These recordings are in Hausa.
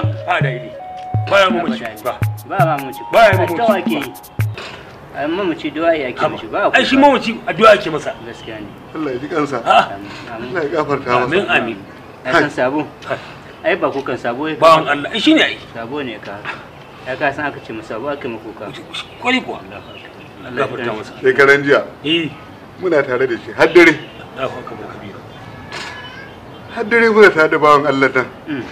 a da ili baya mamaci ba ba mamaci Ba ya mamaci addu'a ake ba. yi ai mamaci du'a ya ake mishi ba ai shi mamaci addu'a ake masa gaskiya ne Allah ya ji kansa a amin Allah ya gafarta amin masa amin ya san sabo ai ba kukan sabo ya bawan Allah ai shine ai sabo ne ka ya ka san aka ce mu sabo aka mu kuka kwari kuwa Allah gafarta masa shekaran jiya eh muna tare da shi har dare Allahu akbar kabira har dare muna tare da bawan Allah nan Mm.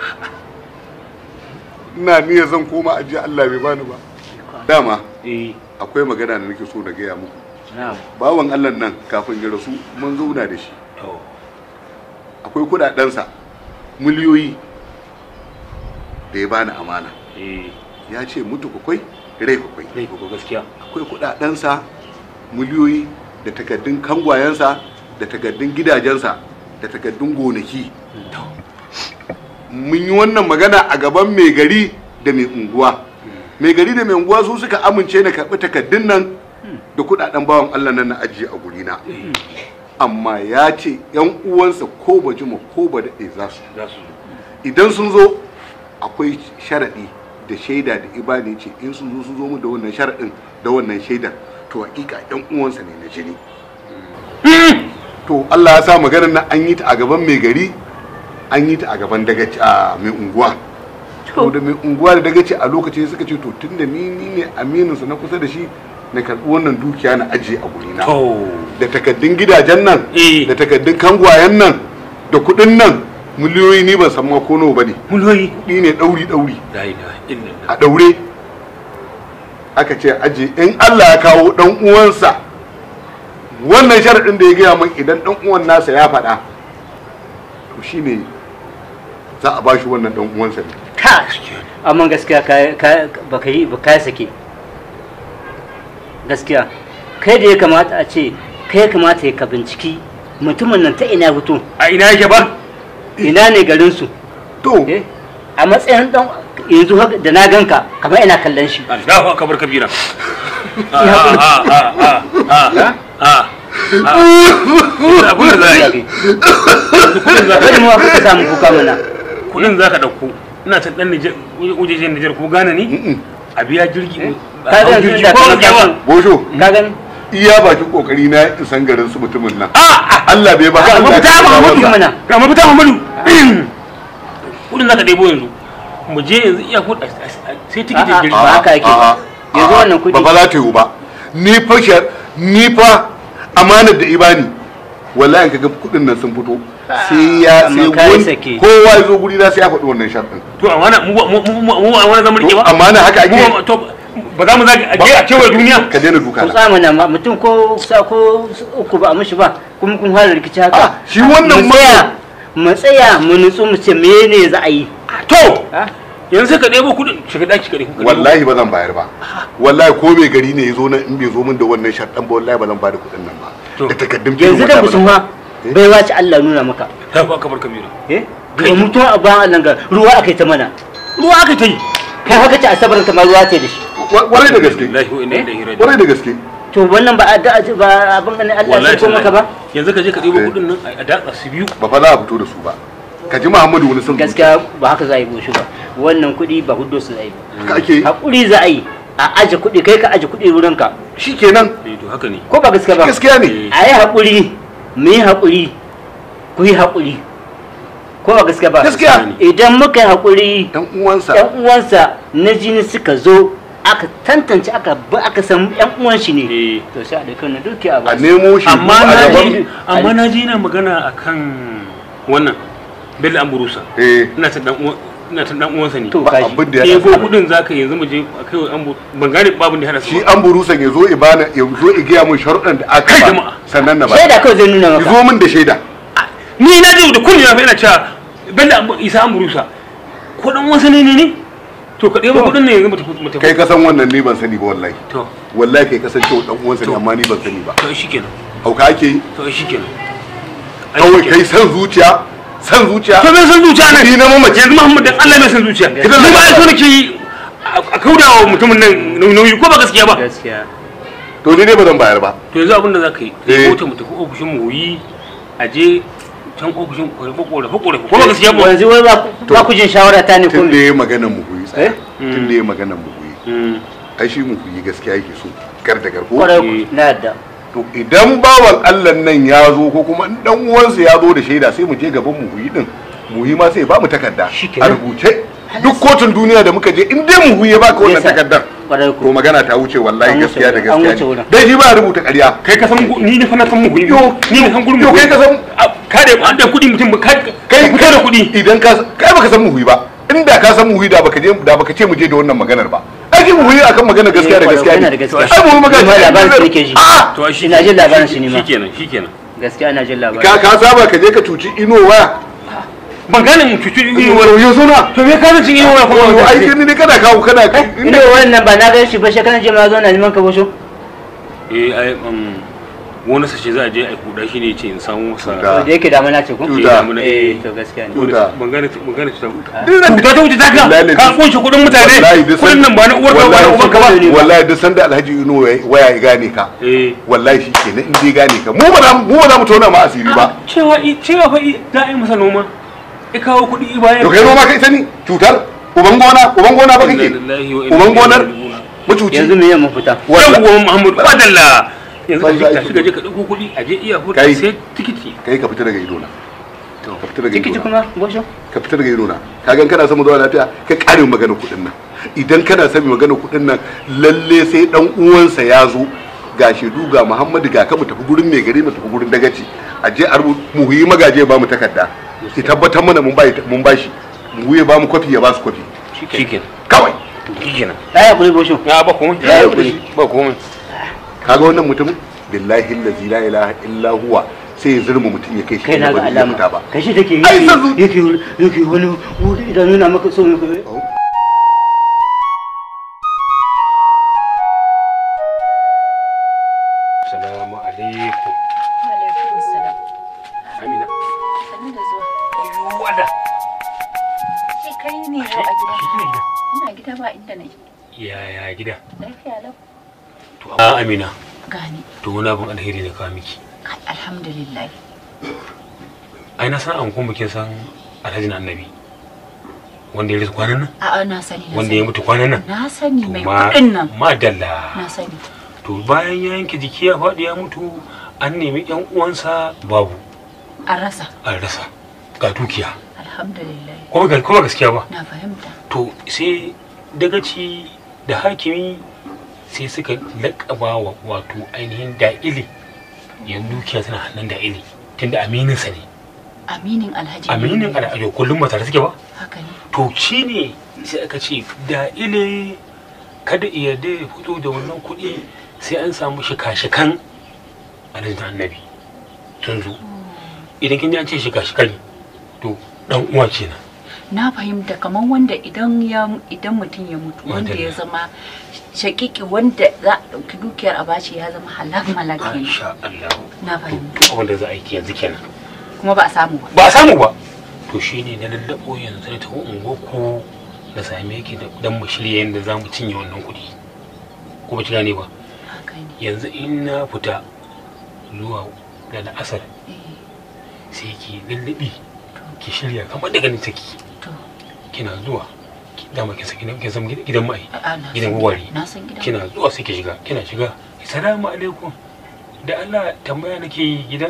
ina niyya zan koma ajiye Allah bai bani ba dama eh akwai magana da nake so na gaya muku na'am bawan Allah nan kafin ya rasu mun zauna da shi to akwai kudadensa miliyoyi da ya bani amana eh ya ce mutu kwakwai rai kwakwai dai ko gaskiya akwai kudadensa miliyoyi da takaddun kangwayensa da takaddun gidajensa da takaddun gonaki mun yi wannan magana a gaban mai gari da mai unguwa mai gari da mai unguwa su suka amince na karɓi takaddun nan da kudaden bawan allah nan na ajiye a gurina amma ya ce yan uwansa ko ba jima ko ba daɗe za su za su idan sun zo akwai sharaɗi da shaida da ibani ce in sun zo sun zo mu da wannan sharaɗin da wannan shaidar to hakika yan uwansa ne na jini to Allah ya sa maganar nan an yi ta a gaban mai gari an yi ta a gaban dagaci a mai unguwa to da mai unguwa da dagaci a lokacin suka ce to tunda ni ni ne aminin sa na kusa da shi na karɓi wannan dukiya na ajiye a gurina to da takaddun gidajen nan Eh. da takaddun kangwayen nan da kuɗin nan miliyoyi ni ban san ma ko nawa bane mulhoyi kuɗi ne ɗauri ɗauri la ilaha illallah a ɗaure aka ce aje in Allah ya kawo ɗan uwansa wannan sharaɗin da ya gaya min idan ɗan uwan nasa ya faɗa to shine za a bashi wannan ɗan uwansa ne ka amma gaskiya ka ka baka yi ba ka sake gaskiya kai da ya kamata a ce kai ya kamata ya ka binciki mutumin nan ta ina fito a ina yake ba ina ne garin su to eh a matsayin dan yanzu haka da na ganka kamar ina kallon shi Allahu akbar kabira a a a a a a abin da za a yi kudin za Bari ka mu ka samu kuka mana kudin za ka dauko ina ta dan Nijar wajejen Nijar ko Ghana ne mm-mm. a biya jirgi a ka hau ga jirgi da ko ka yawa bosho ka gani iya bakin kokari na isan garin su mutumin nan a Allah bai ba ga Allah mafita ya kawo Muhammadu masa. mana ga mafita Muhammadu kudin za ka ɗebo yanzu mu je yanzu iya kudin sai tikitin A'a. jirgi ba haka yake ba. A'a, Yanzu a'a, wannan kuɗi- ba fa za ta yiwu ba ni fa shar- ni fa amanar da ibani wallahi kaga kudin nan sun fito sai ya amma sai kai wani sake. kowa ya zo guri na sai ya faɗi wannan sharɗin to a wani mu mu mu mu a wani zaman rike to ba amana haka ake mu to ba za mu zaga a je a kewaye duniya ka daina duka ku na tsama na ma- mutum ko sa ko uku ba a mishi ba kuma kun fara rikici Ah, haka shi wannan mu tsaya mu tsaya mu nutsu mu ce mene za a yi to ha? yanzu sai ka ɗebo kuɗin shiga ɗaki ka ɗebo wallahi ba zan bayar ba wallahi ko mai gari ne ya zo nan in bai zo min da wannan sharɗan ba wallahi ba zan bada kuɗin nan ba To. da takaddun yanzu da wallahi ba zan- kusan ma Eh? bai wace Allah nuna maka ta fa kabar kabira eh ga mutum a bayan Allah ga ruwa aka yi ta mana ruwa aka ta yi kai haka ce asabar ta ma ruwa ce da shi Wa- wallahi da gaske Wallahi wa inna ilaihi raji'un wallahi da gaske to wannan ba addu'a ce ba abin ganin Allah wallahi ya ko maka ba yanzu ka je ka ɗebo Eh. kuɗin nan a datsa su biyu ba fa za a fito da su ba ka ji Muhammadu wani sun gaskiya ba haka za a yi boshi ba wannan kuɗi ba hudu su za a yi ba haka ake yi hakuri za a yi a aje kuɗi kai ka aje kuɗi wurinka shikenan eh to haka ne ko ba gaskiya ba gaskiya ne Eh. a yi haƙuri mu yi haƙuri ku yi haƙuri ko ba gaskiya ba Gaskiya. idan muka yi haƙuri dan uwansa yan uwansa na jini suka zo aka tantance aka ba aka san yan uwan shi ne Eh. to sai a ɗauki wannan dukiya a ba su. nemo shi amma a na gaban ji amma na ji yana magana akan wannan bello amburusa eh ina ta dan uwan ina ta dan uwansa ne to ba kaji abin da ya ɗebo kuɗin zaka yanzu mu je a kai wa ambu ban gane babun da ya hada su shi ba. an burusan ya zo ibana ya zo i gaya mun sharuɗan da aka Kai ba jama'a. sannan na ba shaida kawai zai nuna ya maka zo min da shaida ni na ji da kulli na fa ina cewa bello Ambu- isa amburusa ko dan wasa ne ne ne to ka ɗebo kuɗin ne yanzu mu tafi mu tafi kai ka san wannan ni ban sani ba wallahi to wallahi kai kasan cewa dan uwansa ne To. amma ni ban sani ba to shikenan hauka ake yi to shikenan Ai, kawai shikenan. kai san zuciya san zuciya to me san zuciya nan Ni na mamaci. yanzu Muhammad dan Allah mai san zuciya Gaskiya. ni ba ai so nake yi a a kaudawa mutumin nan nauyi ko ba gaskiya ba gaskiya to ni dai ba zan bayar ba to yanzu abin da za ka yi Eh. mota mu tafi ofishin mu yi a je can ofishin korafe korafe korafe ko ba gaskiya ba yanzu wai ba ku- ba ku jin shawara ta ne ko tun da me? ya maganan mu huyi tsaya Eh? tun da ya maganan mu huyi Mm. ai shi mu huyi gaskiya yake so gar da garko kwarai ku na yadda to idan bawan Allah nan ya zo ko kuma in dan uwansa ya zo da shaida sai mu je gaban mu huyi din mu huyi ma sai ya ba mu takarda Shikenan. a rubuce duk kotun duniya da muka je in dai mu huyi ya baka wannan Yasa. takardar kwarai to ku magana ta wuce wallahi An wuce gaskiya da wurin, an gaskiya wuce ne wurin. dai shi ba ya rubuta ƙarya kai ka san gu- ni ne fa na san mu kuɗi Yo, ni ne san gurin yo, mu kai ka san- ka da an da kuɗi mutum ba kai kai kai da kuɗi idan ka kai baka san mu huyi ba inda ka san mu huyi da baka je da baka ce mu je da wannan maganar ba ai mu huyi akan magana gaskiya da Eh, gaskiya yana ne da gaskiya. ai mu magana Ni ma labarin su nake ji. a to shi Ina jin labarin shi ne ma. shikenan shikenan gaskiya ina jin labarin ka ka saba ka je ka cuci ino waya ban gane mu cuci ni wani yo suna to me ka san cin yawa kuma yo ai kai ne kana kawo kana ina wannan ba na gan shi ba shekaran jiya ma zo na neman ka bosho eh ai um wani sace za a je a kuda shi ne ce in samu masa Tuta. da yake damana ce ko Tuta. eh to gaskiya ne Tuta. ban gane ban gane ta Duk ta ta wuce ta ka Wallahi ka duk- kunshe kuɗin mutane wallahi duk kuɗin nan ba na uwar ka ba na uwar ka ba ne ba. wallahi duk sanda alhaji ino waya ya gane ka eh wallahi shi kenan in dai gane ka mu ba za mu mu ba za mu tona ma asiri ba cewa i- cewa fa i- za a yi masa noma ya kawo kuɗi i bayan to kai noma kai sani cutar uban gona uban gona ba kake Inna lillahi wa inna uban gonar ilaihi raji'un. mucuci yanzu me yamma fita wallahi yawwa muhammadu wadalla yanzu ka Banza je aiki. ka je ka ɗauko kuɗi a je iya hutu Kai. sai tikiti kai ka fita daga idona ka fita daga tikiti idona kuma bosho ka fita daga idona ka gan kana son mu zuwa lafiya ka kare magana kuɗin nan idan kana son magana kuɗin nan lalle sai dan uwansa ya zo ga shaidu ga muhammadu ga ka mu tafi gurin mai gari mu tafi gurin dagaci a je a rubu mu yi magaje ba mu takarda ki tabbatar mana mun bai mun bashi mu ya ba mu kwafi ya ba su kwafi shikenan kawai shikenan ya yi kuri bosho ya ba komai Ya yi kuɗi. ba komai kaga wannan mutumin billahi allazi la ilaha illa huwa sai ya zurma mutum ya kai shi kai na inda ga ba zai iya fita alama ba kai shi take Ai, san zu- yake yake yake wani wuri idan nuna maka so ne assalamu alaikum Alaikum salam. amina Sannu da zuwa. wada Shi kai ne yau a gida. shi ne Ina gida ba inda nake. yaya gida Lafiya lau. to a amina Gani. to wani abin alheri ne kawo miki Alhamdulillah. ai na san an kuma kin san alhaji na annabi wanda ya rasu kwanan nan A'a na sani na wanda sani. ya mutu kwanan nan Na sani to mai ma kuɗin nan. madalla Na sani. to bayan ya yanke jiki ya faɗi ya mutu an nemi yan uwansa babu An rasa. an rasa ga dukiya Alhamdulillah. kuma ga kuma gaskiya ba Na fahimta. to sai dagaci da hakimi sai suka laƙaba wa wato ainihin da'ili yanzu dukiya tana hannun da'ili tunda amininsa ne Aminin Alhaji. aminin al'ajo kullum ba tare suke ba Haka ne. to shi ne sai aka ce da'ile kada iya da ya fito da wannan kuɗi sai an samu shika-shikan alhajin annabi sun zo idan kin ji an ce shika-shikan to dan uwa kenan Na fahimta kamar wanda idan ya idan mutum ya mutu wanda Madalla. ya zama shakiki wanda za a ɗauki dukiyar a bashi ya zama halak malak kenan. insha Allah Na to fahimta. abin da za a yi yanzu kenan Kuma ba a samu ba. ba a samu ba to shi ne na lallabo yanzu na tafi unguwarku na same ki da dan mu shirya yadda za mu cinye wannan kuɗi ko ba ki gane ba Haka ne. yanzu in na fita zuwa da la'asar Eh, sai ki lallabi ki shirya kamar da ganin take To. kina zuwa ki- dama kin san gidan kin san gidan mai a'a, na gidan san gwari Na san gidan. kina zuwa sai ki shiga kina shiga salamu alaikum da Allah tambaya nake yi gidan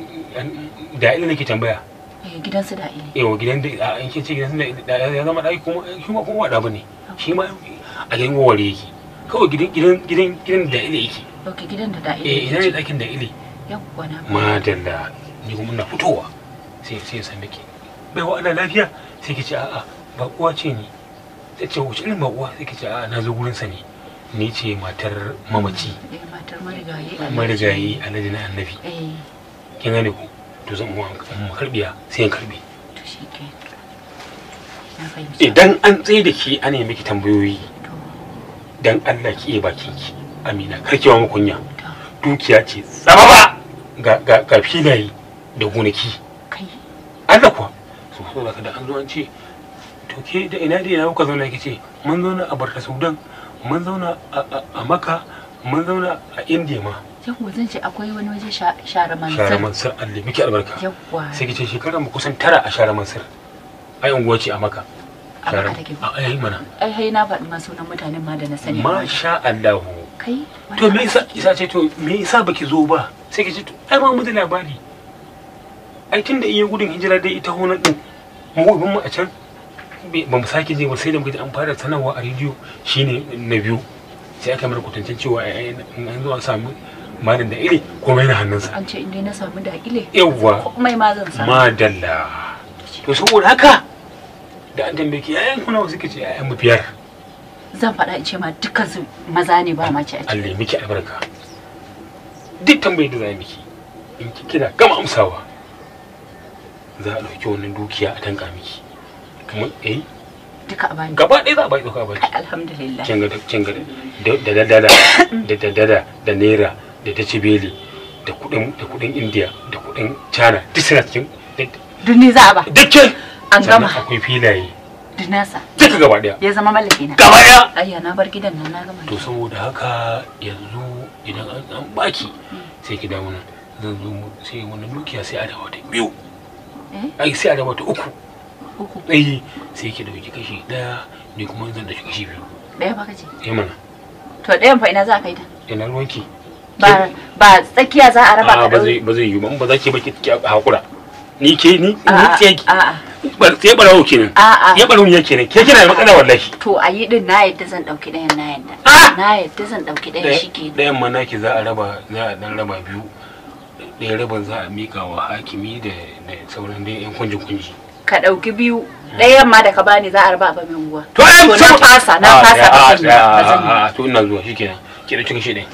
da ina nake tambaya Eh, gidansu da ile. yawa gidan da a in kin ce gidan da da ya zama daki kuma shi ma kuma wada bane shi ma a gidan gwari yake kawai gidan gidan gidan gidan da ile yake Ok, gidan da da ile. eh ina ne dakin da ile Yawwa na. madalla ni kuma ina fitowa sai sai ya same ki bai wa ana lafiya sai ki ce a'a ba uwa ce ni sai ce wace irin ba uwa sai ki ce a'a na zo gurin sa ne ni ce matar mamaci Eh, matar marigayi. Alhaji. marigayi alhaji na annabi Eh, kin gane ku to zan mu mu karbiya sai in karbi to shi ke. Na fahimci. idan an tsaye da ki ana yi miki tambayoyi To, dan Allah ki iya bakin ki amina karkewa mu kunya to, dukiya ce tsababa ga ga ga filaye da gonaki kai. Allah kuwa su so da an zo an ce to ke da ina da ina kuka zauna ce mun zauna a Barka Sudan mun zauna a- a a Makka mun zauna a India ma yawwa zan ce akwai wani waje sha- share share mansar mansur Allah miki albarka yawwa sai ki ce shekarar mu kusan tara a share mansur ai unguwa ce a maka A Share- Makka take a ai mana ai hai na faɗi ma sunan mutanen ma da na sani masha Allah kai to me yasa isa ce to me yasa baki zo ba sai ki ce to ai ma mu da labari ai tunda iya gudun hijira dai ita honan din mu ubin mu a can bai- ba mu sake je ba sai da muka ji an fara sanarwa a rediyo shine na biyu sai aka mara kwatancin cewa ai ai, in an zo an samu malin da iri komai na hannunsa an ce inda na samu dakile yawwa komai ma zan samu madalla to saboda haka da an tambaye ki yayan kuna suka ce yayan mu biyar zan faɗa in ce ma dukkan su maza ne ba mace a ciki Allah ya miki albarka duk tambayar da za a miki in ki kina gama amsawa za a ɗauki wannan dukiya a tanka miki kuma eh duka a bani gaba ɗaya za a bai ɗauka a baki ai alhamdulillah kin ga kin ga da da da da da da da da da naira da ta cibeli da kuɗin da kuɗin India da kuɗin China duk suna cikin duk ni za a ba dukkan An sannan gama. akwai filaye duk nasa duka gaba ɗaya ya zama mallaki na gaba ɗaya ayya na bar gidan nan na gama to saboda haka yanzu idan an an baki sai ki dawo nan zan zo mu sai wannan dukiya sai a dawo ta biyu eh ai sai a dawo ta uku uku ai sai ki dauki kashi daya ni kuma zan dauki kashi biyu ɗaya ba kace eh mana to ɗayan fa ina za a kai ta ina ruwanki ba ba tsakiya za a raba a ka ba zai ɗauri ba zai yi ba in ba za ki ba ki ki hakura ni ke ni ni A'a, ce ki a'a ba sai barawo kenan A'a. ya barawo ya kenan ke kina da matsala wallahi to a yi din na yadda zan ɗauki ɗayan na yadda Ah! na yadda zan ɗauki ɗayan shi ke ɗayan ma naki za a raba za a dan raba biyu ɗaya rabin za a mika wa hakimi da da sauran dai yan kunji kunji ka ɗauki biyu ɗayan ma da ka bani za a raba ba mai unguwa to ai to na fasa na fasa ba zan yi ba ba zan yi ba. a to ina zuwa shikenan ki dauki kashi ɗaya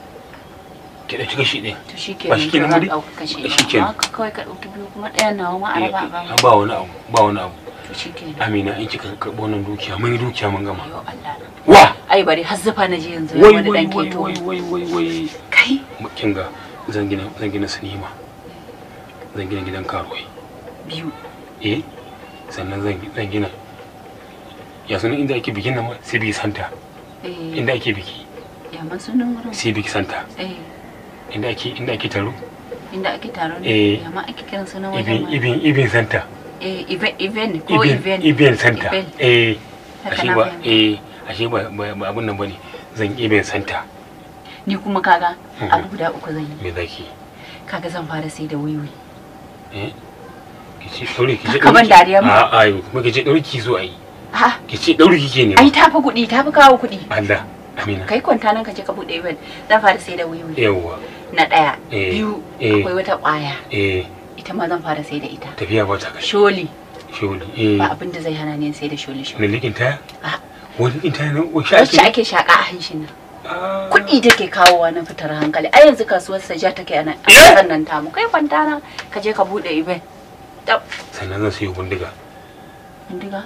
ki dauki kashi ɗaya to shi ke ba shi kenan ba zan dai? ɗauka kashe Shi kenan. haka kawai ka ɗauki biyu kuma ɗayan nawa ma a raba ba Eh, ba wani abu ba wani abu to shi ke amina in kika karɓo wannan dukiya mun yi dukiya mun gama ayo Allah wa ai bari har zufa na je yanzu wai wani wai dan wai keto wai wai wai wai kai kin ga zan gina zan gina sinima zan gina gidan karuwai biyu eh sannan zan zan gina ya sunan inda ake bikin nan ma civic center eh inda ake biki ya man sunan wurin civic center eh inda ake inda ake taro inda ake taro Eh. ne ya ma ake kiran sunan ibin wajen ma ibin ibin center eh event event ko ibin event ibin center Event. eh Haka ashe na ba fahimta. eh ashe ba ba ba abun nan bane zan ibin center ni kuma kaga Mhm. abu guda uku zan yi me zaki kaga zan fara sai da wiwi eh kici daure kici Ka ban dariya ma. a a kuma kici daure ki so ai ha kici daure kike ne ai tafi kuɗi tafi kawo kuɗi Allah amina kai kwanta nan ka je ka buɗe event zan fara sai da wiwi yawwa na ɗaya Eh. biyu Eh. akwai wata ƙwaya eh ita ma zan fara sai da ita tafiya ba ta kashi sholi sholi eh ba abin da zai hana ni sai da sholi sholi ne likin taya Ah. wani likin taya nan wacce wacce ake shaƙa a hanshin nan Ah. kuɗi take kawowa na fitar hankali a yanzu kasuwar saja take a nan a Eh. ƙasar nan tamu kai kwanta nan ka je ka buɗe event tab sannan zan sayo bindiga bindiga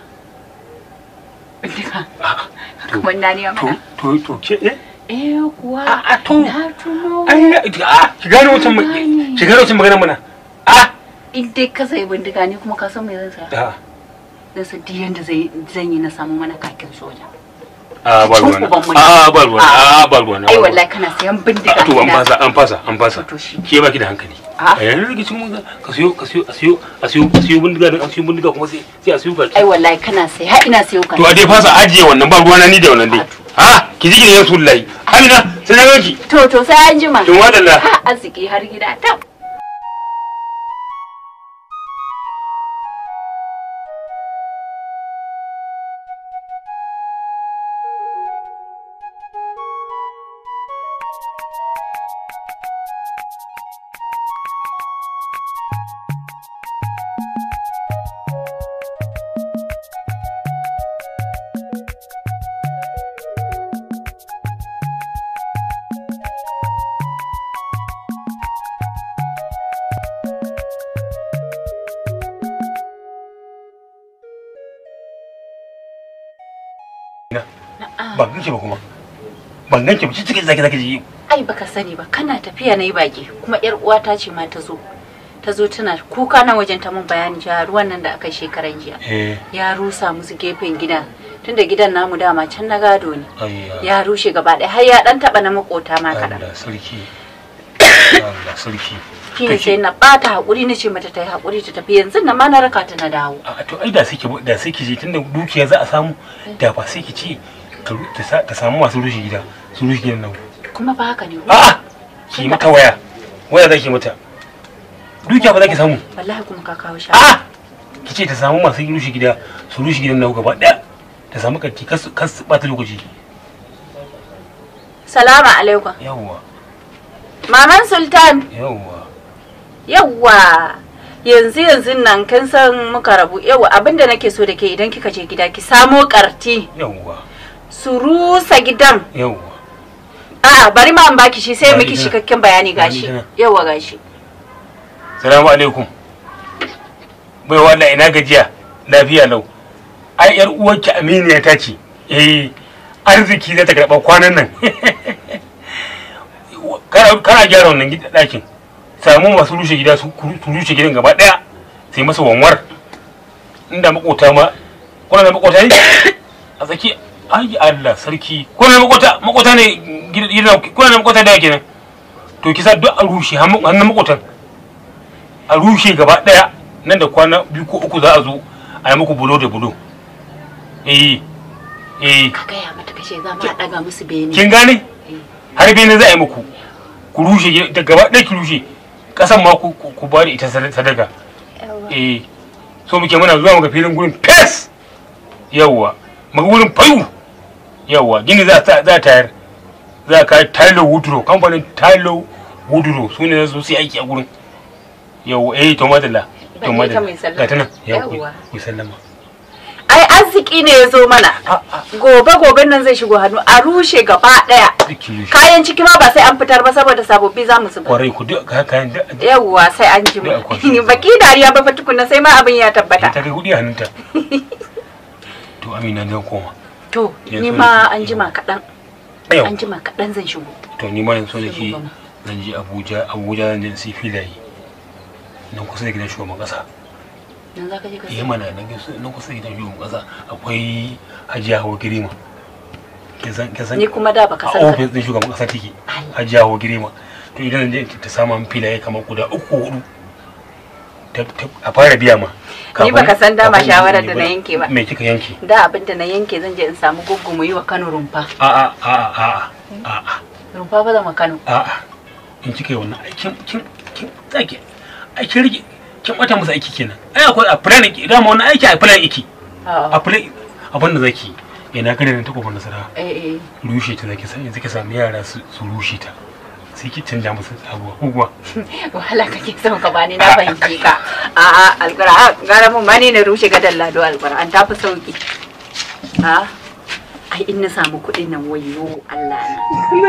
bindiga Ah, to kamar na ne to mana to to ke eh eh kuwa Ah, ah, to. na tuno ai ah ki gane wancan ma- Gane. ki gane wancan magana mana ah in dai ka sayi bindiga ni kuma ka san me zan saya ah zan san duk yanda zai zan yi na samu mana kakin soja ah ba Tun ruwana uban mu ne. ah ba ruwana Ah. ah ba ruwana ai wallahi kana sayan bindiga Ah, to an ina- fasa an fasa an fasa To, to shi. ke baki da hankali Ah. a yanar rikicin mun ka siyo ka siyo a siyo a siyo a siyo bindiga da a siyo bindiga kuma sai sai a siyo baki ai wallahi kana sai har ina sayo ka to a dai fasa ajiye wannan ba ruwana ni da wannan dai ah ki ji gidan rasulullahi amina sai na ganki to to sai an jima kin wadalla ha arziki har gida ta ban ganki ba kuma ban ganki ba cikin zaki zaki ji ai baka sani ba kana tafiya na yi baki kuma yar uwata ce ma ta zo ta zo tana kuka na wajen ta mun bayani cewa ruwan nan da aka yi shekaran jiya eh ya rusa musu gefen gidan tunda gidan namu dama can na gado ne ayya ya rushe gaba ɗaya har ya dan taba na makota ma kaɗan Allah sarki Allah sarki shi ne sai na bata hakuri na ce mata ta yi hakuri ta tafi yanzu na ma na raka ta na dawo a to ai da sai ki da sai ki je tunda dukiya za a samu da ba sai ki ce ta ru- ta sa- ta samu masu rushe gida su rushe gidan nan kuma ba haka ne a'a ki mata waya waya za ki mata dukiya ba za ki samu wallahi kuma ka kawo sha a'a ki ce ta samu masu rushe gida su rushe gidan nan gaba daya ta samu kanti kas kas bata lokaci salamu alaikum yawwa maman sultan yawwa yawwa yanzu yanzu nan kin san muka rabu yawwa abinda nake so da ke idan kika je gida ki samo karti yawwa su rusa gidan yawwa a'a bari ma an baki shi sai Bani miki tana. cikakken bayani gashi Bani tana. yawwa gashi salamu alaikum bai wanda ina gajiya lafiya lau ai yar uwarki aminiya ta ce eh arziki za ta karɓa kwanan nan kana kana gyara wannan gida ɗakin samu masu rushe gida su su rushe gidan gaba ɗaya sai masa wanwar inda makota ma kuna da makota ne a tsaki ai Allah sarki kuna da makota makota ne gidan kuna da makota da kenan to kisa duk a rushe hannun makotan a rushe gaba daya nan da kwana biyu ko uku za a zo a yi muku bulo da bulo eh eh ka gaya mata kashe za mu daga musu bene kin gane har bene za a yi muku ku rushe gi- da gaba ɗaya ki rushe ƙasan ma ku ku ku bada ita sada- sadaka eh so muke muna zuwa muga filin gurin fes yawwa muga gurin fayu yawwa gini za ta za ta tayar za ka Tylo Woodrow kamfanin Tylo Woodrow su ne su su aiki a gurin yawwa eh to madalla to Ban yi ta madalla mai sallama. ga ta nan yawwa Yawwa. ku sallama ai arziki ne ya zo mana a a gobe goben nan zai shigo hannu a rushe gaba daya ki rushe kayan ciki ma ba sai an fitar ba saboda sababbi za mu zuba kwarai ku duk ka kayan da yawwa sai an ji Da akwai shi. baki dariya ba fa tukunna sai ma abin ya ta tabbata kai kudi a hannunta to amina zan koma to Yanzu ni ne ma ke- an jima kaɗan yau an jima kaɗan zan shigo to ni ma yanzu nake Sai mu zan je abuja abuja zan je in sai filaye nan kusa da gidan shugaban kasa nan za ka je ka eh mana nan kusa- nan kusa da gidan shugaban kasa akwai hajiya hawa girima kin san kin san ni kuma da baka a san ka ofis din shugaban kasa take hajiya hawa girima to idan zan je ta samu min filaye kamar guda uku ko hudu ta- ta- a fara biya ma Ni baka san dama kafin- shawarar da na yanke ba. me kika yanke da abin da na yanke zan je in samu guggu mu yi wa Kano rumfa a'a a'a a'a a'a rumfa ba zama Kano a'a in kika yi wannan aikin kin kin tsake aikin rige kin bata musu aiki kenan ai akwai a plan ki dama wannan aiki a plan yake a plan abin da zaki yana kare ta kofar nasara eh eh rushe ta zaki sai zaki samu yara su su rushe ta sai ki canja musu abuwa kuwa wahala kake son ka bani na fahimci ka a'a alqur'an gara mun mani na rushe gadan lado alqur'an ta fi sauki a ai in na samu kuɗin nan wayo Allah na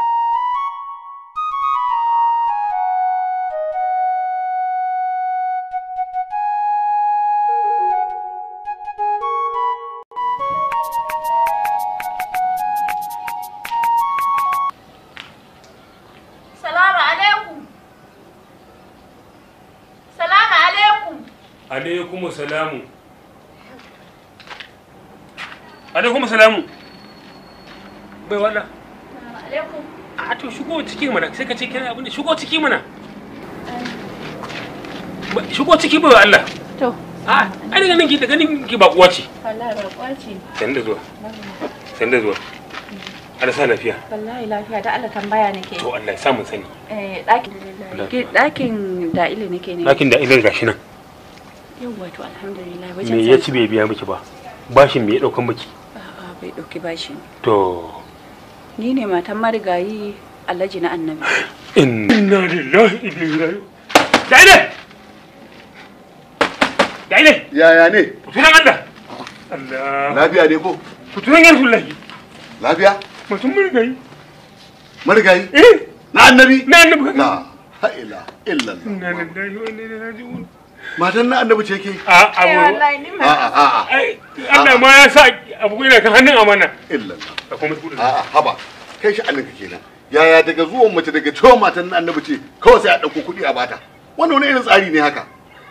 Salamu alaikum. Salamu alaikum. alaikum salamu alaikum salamu bai wala alaikum. a to shigo ciki mana sai ka ce kina abin da shigo ciki mana Ba- shigo ciki bai wa Allah To, a ai daga nan ki daga nan ki ba uwa ce wallahi ba kwaci. san da zuwa san da zuwa Allah sa lafiya Wallahi lafiya da Allah tambaya nake. to Allah ya sa mun sani Eh, ɗakin ɗakin da ile nake ne. lakin da ilin gashi nan Yawwa to alhamdulillah me wajen ya ci bai biya miki ba bashin me ya daukan miki A'a bai ɗauki bashi. to Ni ne matan marigayi Alhaji na Annabi. inna lillahi inna ilaihi raji'un daile daile yaya ne tunan Allah Allah lafiya ne ko tunan yan sullahi lafiya mutum mun gai marigayi eh na annabi na annabi la ha'ila illallah inna lillahi wa inna ilaihi raji'un matan na annabi ce ke a abu ni a'a a'a ai Allah ma ya sa abu yana kan hannun amana illallah a kuma kudin a'a haba kai shi annabka kenan yaya daga zuwan mace daga cewa matan na annabi ce kawai sai a ɗauko kuɗi a bata wannan wani irin tsari ne haka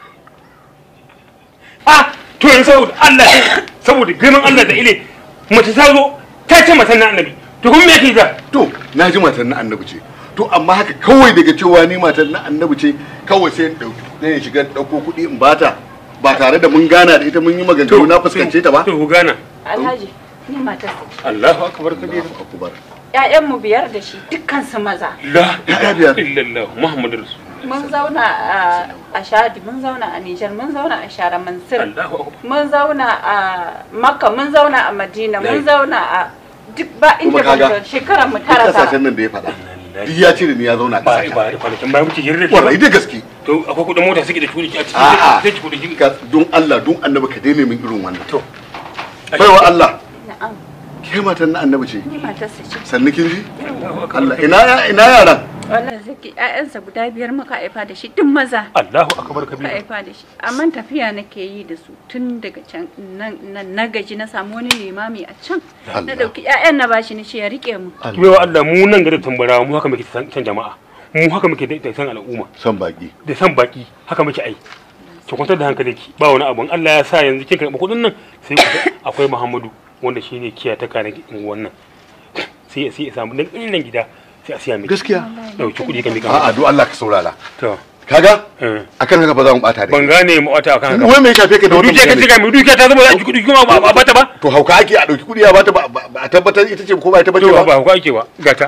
ah to yanzu saboda Allah saboda girman Allah da ile mace ta zo ta ce matan na annabi to kuma me yake da to na ji matan na annabi ce to amma haka kawai daga cewa ni matar na annabi ce kawai sai in dauki kuɗi in shiga dauko kuɗi in bata ba tare da mun gana da ita mun yi maganganu na fuskance ta ba to ku gana alhaji ni matar sa Allahu akbar kabira Allahu akbar ƴaƴan mu biyar da shi dukkan su maza la Ya biyar. ilaha illallah muhammadur rasul mun zauna a- a shadi mun zauna a nijar mun zauna a shara mansur Allahu akbar mun zauna a makka mun zauna a madina Lai. mun zauna a duk ba inda Kuma ba kaga, mu shekarar mu duk tara kasashen tara nan da ya faɗa duk ya cire ni ya zauna a ba ƙasashen ba kwanakin bayan muke hirar da wallahi shi da gaske to akwai kudin mota suke da kudi a ciki A'a. zai ci kudin ka don Allah don annabi ka daina min irin wannan to baiwa Allah na'am ke matan na annabi ce ni matarsa ce sannu kin ji Allahu akbar Allah ina ina yaran wallahi zaki ƴaƴansa guda biyar muka haifa da shi duk maza Allahu akbar muka kabira haifa da shi amma tafiya nake yi da su tun daga can nan nan- na gaji na samu wani limami a can na Allah. dauki ƴaƴan na bashi ni ce ya rike mu Kibewa Allah mu nan gari tambara mu haka muke san san jama'a mu haka muke da san al'umma san baki da san baki haka muke ai ki kwantar da hankalinki ba wani abun Allah ya sa yanzu kin karɓi kuɗin nan sai ku akwai Muhammadu wanda shine kiyataka na wannan sai sai ya samu dan ƙirin gida sai a siya miki gaskiya dauki kuɗi ka mika a'a don Allah ka saurara to kaga eh. akan haka ba za mu bata da ban gane mu wata akan haka wai me ya shafe ka da wannan dukiya ka magana? cika mu dukiya ta zama za a ji kuɗi kuma ba ba ta ba to hauka ake a dauki kudi ya bata ba ba- ba a tabbatar ita ce ko ba ita bace to ba ba ku ake ba gata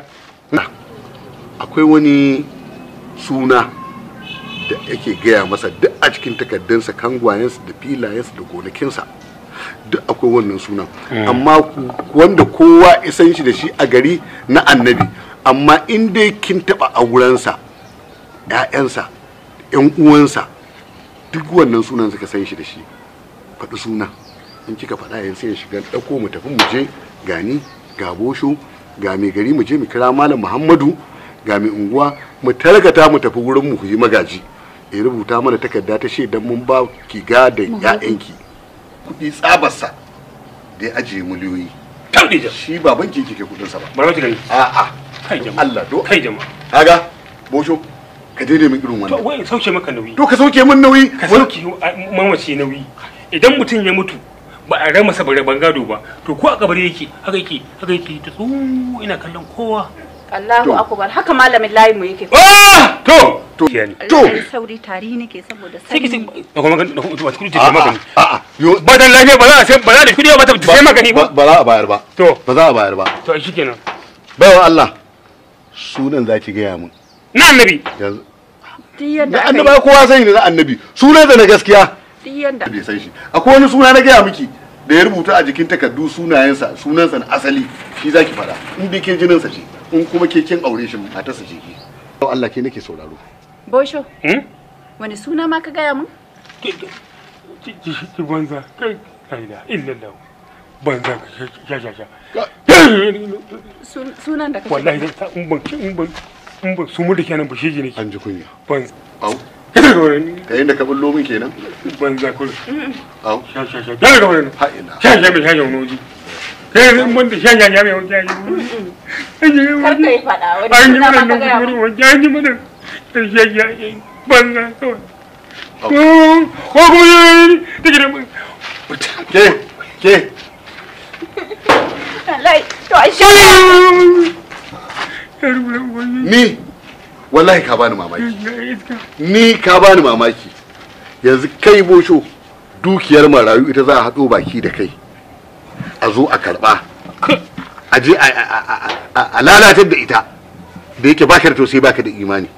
akwai wani suna da yake gaya masa duk a cikin takardunsa kangwayensa da filayensa da gonakinsa duk akwai wannan sunan amma ku- wanda kowa isan shi da shi a gari na annabi amma in dai kin taba aurensa ‘ya'yansa ‘yan uwansa duk wannan sunan suka san shi da shi faɗi suna in kika faɗa yanzu sai ya shiga ɗauko mu tafi mu je gani ga bosho ga mai gari mu je mu kira malam muhammadu ga mai unguwa mu targata mu tafi wurin mu yi magaji ya rubuta mana takarda ta shaidan mun ba ki ga da ƴaƴanki kuɗi tsabarsa da ya ajiye miliyoyi taudi da shi baban ki kike kuɗin sa ba bari wata gani a'a kai don jama'a Allah do kai jama'a kaga bosho ka daidai min irin to wannan wai sauke maka nauyi to ka sauke min nauyi ka sauke mamaci nauyi idan mutum ya mutu ba a rama saboda ban gado ba to ko a kabari yake haka yake haka yake ta tsu ina kallon kowa Allahu To. akbar haka malamin layi mu yake ah to To. Kiya ne. To. Allah ya sauri tari nake saboda sai ki sanyi da kuma da kuma wata kudi ta magani a'a yo ba dan lafiya ba za a sai ba za da kudi ba ta sai magani ba ba ba za a bayar ba to ba za a bayar ba to shikenan baiwa Allah sunan za ki gaya min na annabi yanzu duk yadda na aka annabi ai kowa sani ne na annabi sunan da na gaskiya yi duk yadda bai san shi akwai wani suna na gaya miki da ya rubuta a jikin takardu sunayensa sunansa na asali shi zaki fada in dai ke jininsa ce in kuma ke kin aure shi matarsa ce ke Yau Allah ke nake sauraro bosho hmm wani suna ma ka gaya mun ki ki ki banza kai la ilaha illallah banza ka sha sha sha Sun- sunan da kake wallahi zan sa in ban in ban in ban su mu da kenan ba shi ne an ji kunya banza au kada ga wani ta yadda ka bullo min kenan banza kun au sha sha sha kada ga wani ha ina sha sha mai sha yau noji kai in ban da sha sha sha mai wani sha kar ka yi faɗa wani an yi suna mana ma ka gaya nan mun wani an yi mana sha sha sha banza kawai Au. ko kuma ta gidan mu ke ke wallahi to ai shi ni wallahi ka bani mamaki ni ka bani mamaki yanzu kai bosho dukiyar marayu ita za a haɗo baki da kai a zo a karɓa a je a- a- a- a- a lalatar da ita da yake baka da tausayi baka da imani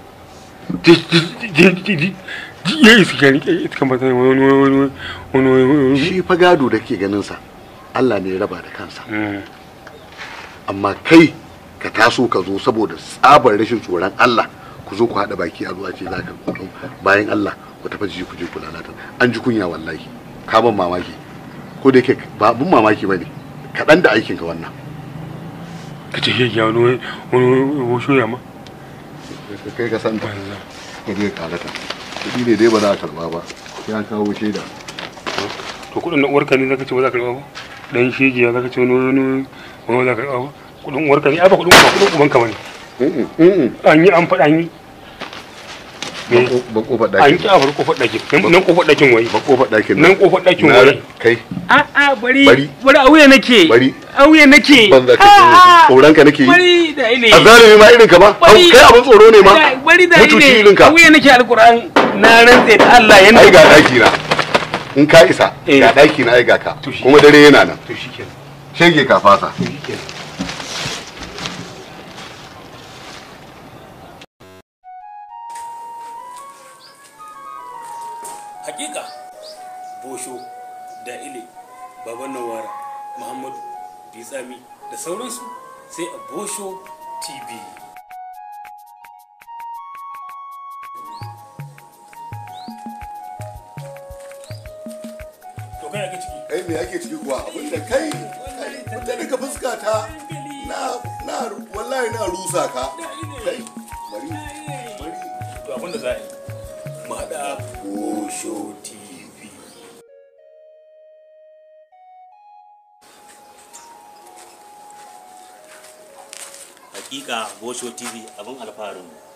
ya iska ne iska mata wani wani wani wani shi fa gado da ke ganin sa Allah ne ya raba da kansa wani amma kai ka taso ka zo saboda tsabar rashin tsoron Allah ku zo ku haɗa baki a zuwa ce za ka kuɗin bayan Allah ku tafi ji ku je ku lalata an ji kunya wallahi ka ban mamaki ko da yake ba abun mamaki bane kaɗan da aikinka wannan ka ce ya wani wani wasu ya ma kai ka san ta banza ka je kalata kuɗi ne dai ba za a karba ba sai an kawo shaida to kudin na uwarka ne zaka ce ba za ka karba ba dan shege ya zaka ce wani wani wani za ka karba ba kudin uwarka ne ai ba kudin ba kudin ubanka bane Mm-mm, mm-mm. an yi an faɗa an yi Ban ko- ban kofar an ɗakin ki a bar kofar ɗakin Nan- nan kofar ɗakin wai ban kofar ɗakin nan kofar ɗakin Na- wai kai a a bari Bari. bari a wuya nake bari auye nake ban za ka tsoron ka nake yi bari da ile a zalimi ma irin ka ba Bari- kai abin tsoro ne ma bari da mutuci ile irin ka auye nake alquran na rantse da Allah yanda ai ga daki na in ka isa Eh. ga daki na ai ga ka To shi- kuma dare yana nan to shikenan shege ka fasa to shikenan hakika bosho da ile baban nawara muhammadu bitsami da sauransu sai a bosho tv to kai ake ciki kai me ake ciki kuwa abinda kai wata daga fuska ta na na wallahi na rusa ka kai bari bari to abinda za a yi mu haɗa bosho tv hakika bosho tv abin alfaharin